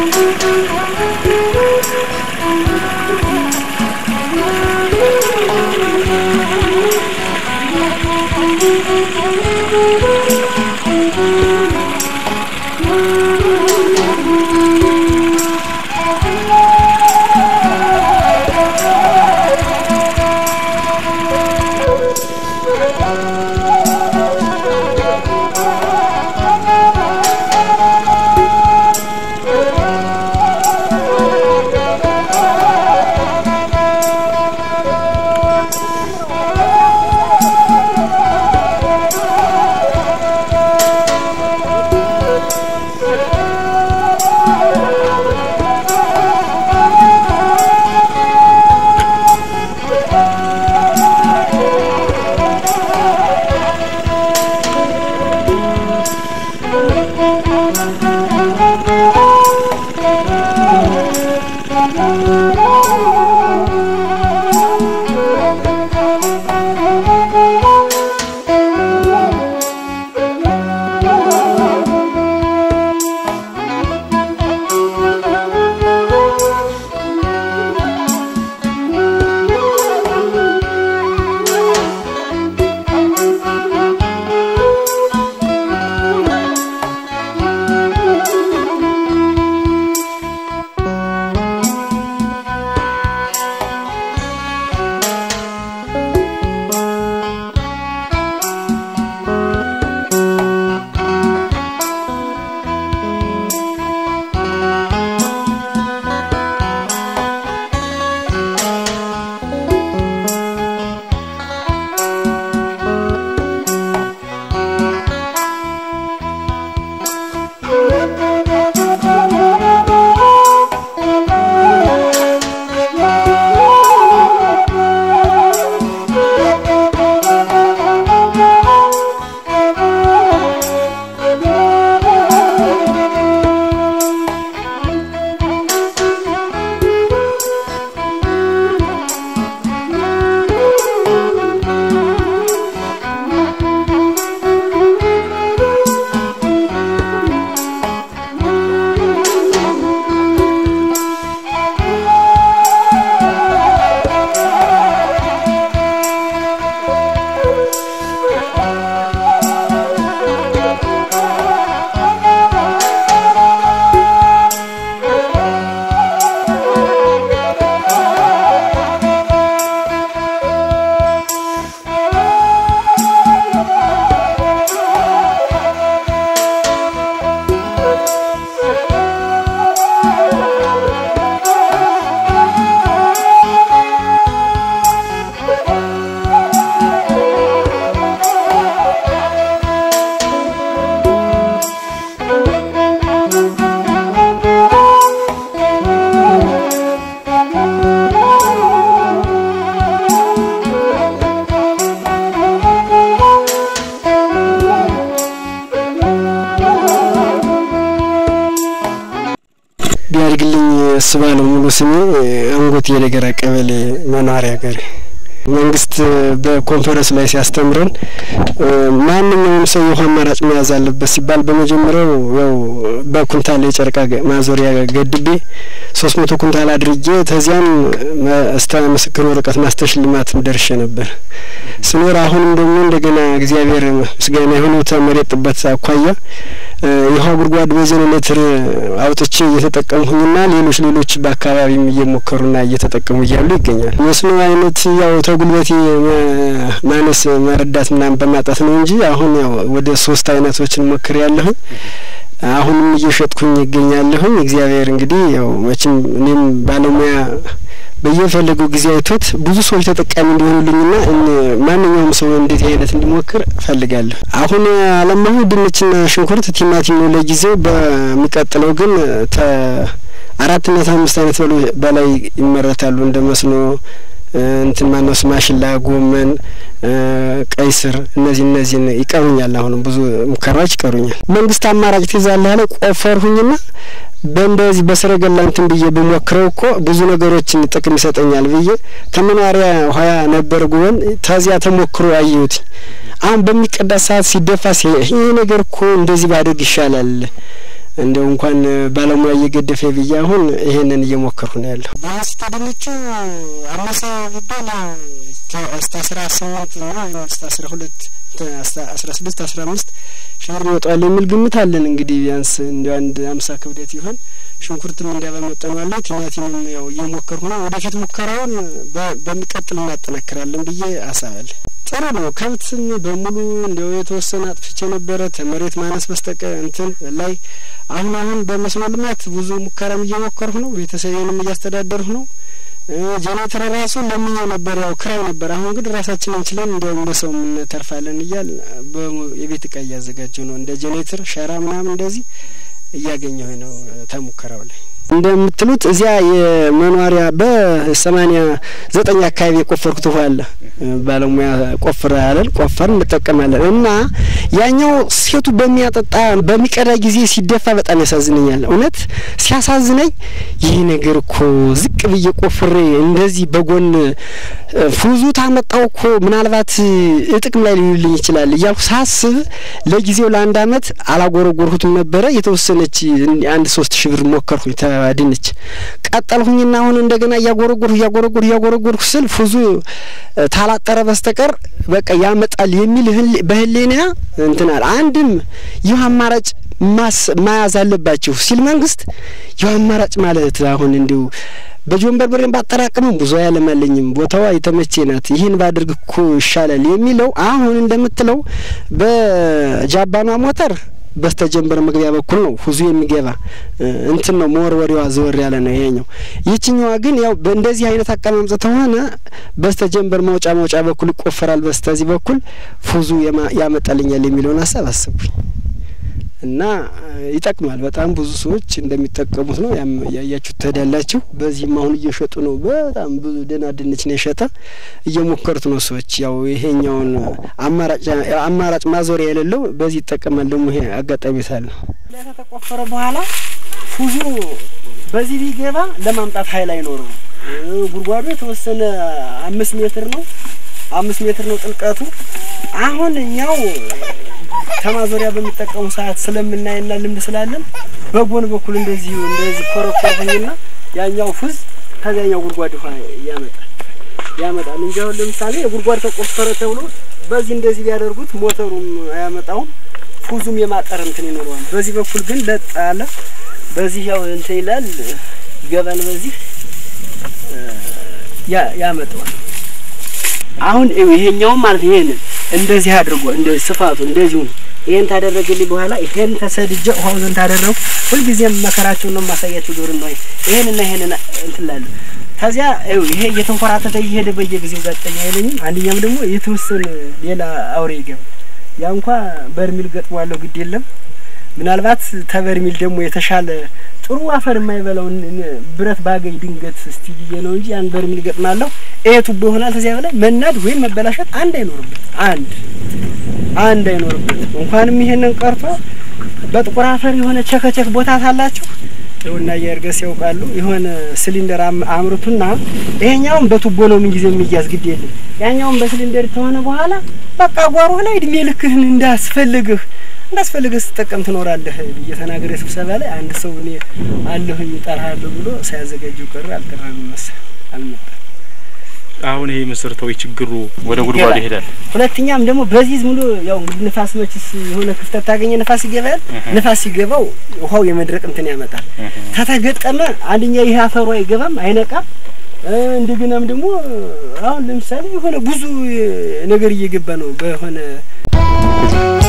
ቢያድግልኝ እስባለው ሙሉ ስሜ አንጎት የደገራ ቀበሌ መኖሪያ ገሬ መንግስት በኮንፈረንስ ላይ ሲያስተምረን ማንኛውም ሰው የውሃ አማራጭ መያዝ አለበት ሲባል በመጀመሪያው ያው በኩንታል የጨርቃ ማዞሪያ ገድቤ ሶስት መቶ ኩንታል አድርጌ ተዚያም እስተ ምስክር ወረቀት ማስተሽልማት ደርሼ ነበር ስኖር አሁንም ደግሞ እንደገና እግዚአብሔር ምስጋና የሆነ ተመሬት ጥበት አኳያ የውሃ ጉድጓድ በጀኔሬተር አውጥቼ እየተጠቀምሁኝና ሌሎች ሌሎች በአካባቢም እየሞከሩና እየተጠቀሙ እያሉ ይገኛል። መስኖ አይነት ያው ተጉልበቴ ማነስ መረዳት ምናምን በማጣት ነው እንጂ አሁን ያው ወደ ሶስት አይነቶችን ሞክር ያለሁኝ አሁንም እየሸጥኩኝ ይገኛለሁኝ። እግዚአብሔር እንግዲህ ያው መቼም እኔም ባለሙያ በየፈለገው ጊዜ አይቶት ብዙ ሰዎች ተጠቃሚ እንዲሆኑልኝና ማንኛውም ሰው እንደዚህ አይነት እንዲሞክር እፈልጋለሁ። አሁን አለማሁ ድንችና ሽንኩርት፣ ቲማቲም ነው ለጊዜው። በሚቀጥለው ግን ተ አራትና አምስት አይነት በላይ ይመረታሉ እንደ መስኖ እንትን ማነው ማሽላ፣ ጎመን፣ ቀይ ስር እነዚህ እነዚህን ይቀሩኛል። አሁንም ብዙ ሙከራዎች ይቀሩኛል። መንግስት አማራጭ ትይዛለህ አለ ቆፈርሁኝና በእንደዚህ በሰረገላ እንትን ብዬ ብሞክረው እኮ ብዙ ነገሮችን ጥቅም ይሰጠኛል ብዬ ተመኗሪያ ሆያ ነበር ጉበን ተዚያ ተሞክሮ አየሁት። አሁን በሚቀዳ ሰዓት ሲደፋ ይሄ ነገር እኮ እንደዚህ ባደርግ ይሻላል እንደው እንኳን ባለሙያ እየገደፈ ብዬ አሁን ይሄንን እየሞከርሁ ነው ያለሁ። በውስጥ ድንቹ አነሰ ቢባል እስከ አስራ ስምንት እና እስከ አስራ ሁለት አስራ ስድስት አስራ አምስት ሺህ ብር ይወጣዋል የሚል ግምት አለን። እንግዲህ ቢያንስ እንዲ አንድ አምሳ ክብደት ይሆን ሽንኩርትም እንዲያ በመጠኑ አለ። ቲማቲምም ያው እየሞከርሁ ነው። ወደፊት ሙከራውን በሚቀጥል እናጠናክራለን ብዬ አሳባለሁ። ጥሩ ነው። ከብትም በሙሉ እንዲያው የተወሰነ አጥፍቼ ነበረ ተመሬት ማነስ በስተቀር እንትን ላይ አሁን አሁን በመስኖ ልማት ብዙ ሙከራም እየሞከርሁ ነው። ቤተሰቤንም እያስተዳደርሁ ነው። ጄኔሬተር ራሱ ለምኛው ነበር፣ ያው ክራይ ነበር። አሁን ግን ራሳችንን ችለን እንዲያውም በሰው እንተርፋለን እያል የቤት እቃ እያዘጋጀው ነው። እንደ ጄኔሬተር ሸራ ምናምን እንደዚህ እያገኘሁ ነው ተሙከራው ላይ እንደምትሉት እዚያ የመኖሪያ በሰማኒያ ዘጠኝ አካባቢ የቆፈርኩት ውሃ አለ። ባለሙያ ቆፍር ያለን ቆፈር እንጠቀማለን እና ያኛው ሴቱ በሚያጠጣ በሚቀዳ ጊዜ ሲደፋ በጣም ያሳዝነኛል። እውነት ሲያሳዝነኝ ይህ ነገር እኮ ዝቅ ብዬ ቆፍሬ እንደዚህ በጎን ፉዙ ታመጣው እኮ ምናልባት ጥቅም ላይ ሊውልኝ ይችላል እያልኩ ሳስብ ለጊዜው ለአንድ አመት አላጎረጎርሁትም ነበረ። የተወሰነች አንድ ሶስት ሺህ ብር ሞከርኩኝ ድንች ቀጠልሁኝና አሁን እንደገና እያጎረጎርሁ እያጎረጎርሁ እያጎረጎርሁ ስል ፉዙ ታላጠረ በስተቀር በቃ ያመጣል የሚል በህሌና እንትናል። አንድም ይህ አማራጭ መያዝ አለባችሁ ሲል መንግስት ይህ አማራጭ ማለት አሁን እንዲሁ በጆንበር ብሬን ባጠራቅምም ብዙ አያለማለኝም። ቦታዋ የተመቼ ናት። ይህን ባድርግ እኮ ይሻላል የሚለው አሁን እንደምትለው በጃባኗ ሞተር በስተጀንበር መግቢያ በኩል ነው ሁዙ የሚገባ እንትን ነው መወርወሪዋ ዘወር ያለ ነው ይሄኛው። ይችኛዋ ግን ያው በእንደዚህ አይነት አቀማመጥ ተሆነ በስተጀንበር መውጫ መውጫ በኩል ይቆፈራል። በስተዚህ በኩል ፉዙ ያመጣልኛል የሚለውን ሀሳብ አስቡኝ እና ይጠቅማል። በጣም ብዙ ሰዎች እንደሚጠቀሙት ነው ያያችሁ ትሄዳላችሁ። በዚህም አሁን እየሸጡ ነው። በጣም ብዙ ደህና ድንች ነው የሸጠ እየሞከሩት ነው ሰዎች። ያው ይሄኛውን አማራጭ አማራጭ ማዞሪያ የሌለው በዚህ ይጠቀማል። ደግሞ ይሄ አጋጣሚ ሳለ ከተቆፈረ በኋላ ፉዙ በዚህ ቢገባ ለማምጣት ኃይል አይኖረው። ጉድጓዱ የተወሰነ አምስት ሜትር ነው አምስት ሜትር ነው ጥልቀቱ። አሁን እኛው ከማዞሪያ በሚጠቀሙ ሰዓት ስለምናይና ልምድ ስላለን በጎን በኩል እንደዚሁ እንደዚህ ኮረኮርኩኝና ያኛው ፉዝ ከዚያኛው ጉድጓድ ውሃ ያመጣል ያመጣል እንጂ አሁን ለምሳሌ የጉድጓድ ተቆፈረ ተብሎ በዚህ እንደዚህ ቢያደርጉት ሞተሩም አያመጣውም፣ ፉዙም የማጠር እንትን ይኖረዋል። በዚህ በኩል ግን ለጥ አለ። በዚህ ያው እንትን ይላል ይገባል። በዚህ ያመጣዋል። አሁን ይሄኛውም ማለት ይሄንን እንደዚህ አድርጎ እንደዚህ ስፋቱ እንደዚሁ ነው። ይሄን ታደረገልኝ በኋላ ይሄን ተሰድጀ ውሃው ዘንድ ታደረው ሁልጊዜም መከራቸውን ነው የማሳያቸው። ዶር ነው ይሄንና ይሄንን እንትላለሁ። ከዚያ ይሄ እየተንኮራተተ እየሄደ በየጊዜው ጋጠኛ አይለኝም። አንደኛም ደግሞ የተወሰነ ሌላ አውሬ ይገባል። ያ እንኳ በርሚል ገጥሟለሁ፣ ግድ የለም ምናልባት ተበርሚል ደግሞ የተሻለ ጥሩ አፈር የማይበላውን ብረት ባገኝ ድንገት እስቲ ብዬ ነው እንጂ ያን በርሚል ገጥማለሁ። ይሄ ቱቦ ይሆናል። ከዚያ በላይ መናድ ወይም መበላሸት አንድ አይኖርበት አንድ አንድ አይኖርበት። እንኳንም ይሄንን ቀርቶ በጥቁር አፈር የሆነ ቸከቸክ ቦታ ታላችሁ ይኸውና የእርገስ ያውቃሉ። የሆነ ሲሊንደር አምርቱና ይሄኛውን በቱቦ ነው ምን ጊዜ የሚያዝ ግድ የለም። ያኛውን በሲሊንደር ከሆነ በኋላ በቃ ጓሮ ላይ እድሜ ልክህን እንዳስፈልግህ እንዳስፈልገህ ስትጠቀም ትኖራለህ ብዬ ተናገሬ ስብሰባ ላይ አንድ ሰው እኔ አለሁኝ እጠራሃለሁ ብሎ ሳያዘጋጀው ቀረ። አልጠራም መሰል አልመጣም። አሁን ይሄ መሰረታዊ ችግሩ ወደ ጉድጓዱ ይሄዳል። ሁለተኛም ደግሞ በዚህ ዝም ብሎ ያው እንግዲህ ንፋስ መችስ የሆነ ክፍተት ታገኘ ንፋስ ይገባል። ንፋስ ሲገባው ውሃው የመድረቅ እንትን ያመጣል። ተተገጠመ አንደኛ ይሄ አፈሩ አይገባም፣ አይነቃም። እንደገናም ደግሞ አሁን ለምሳሌ የሆነ ብዙ ነገር እየገባ ነው በሆነ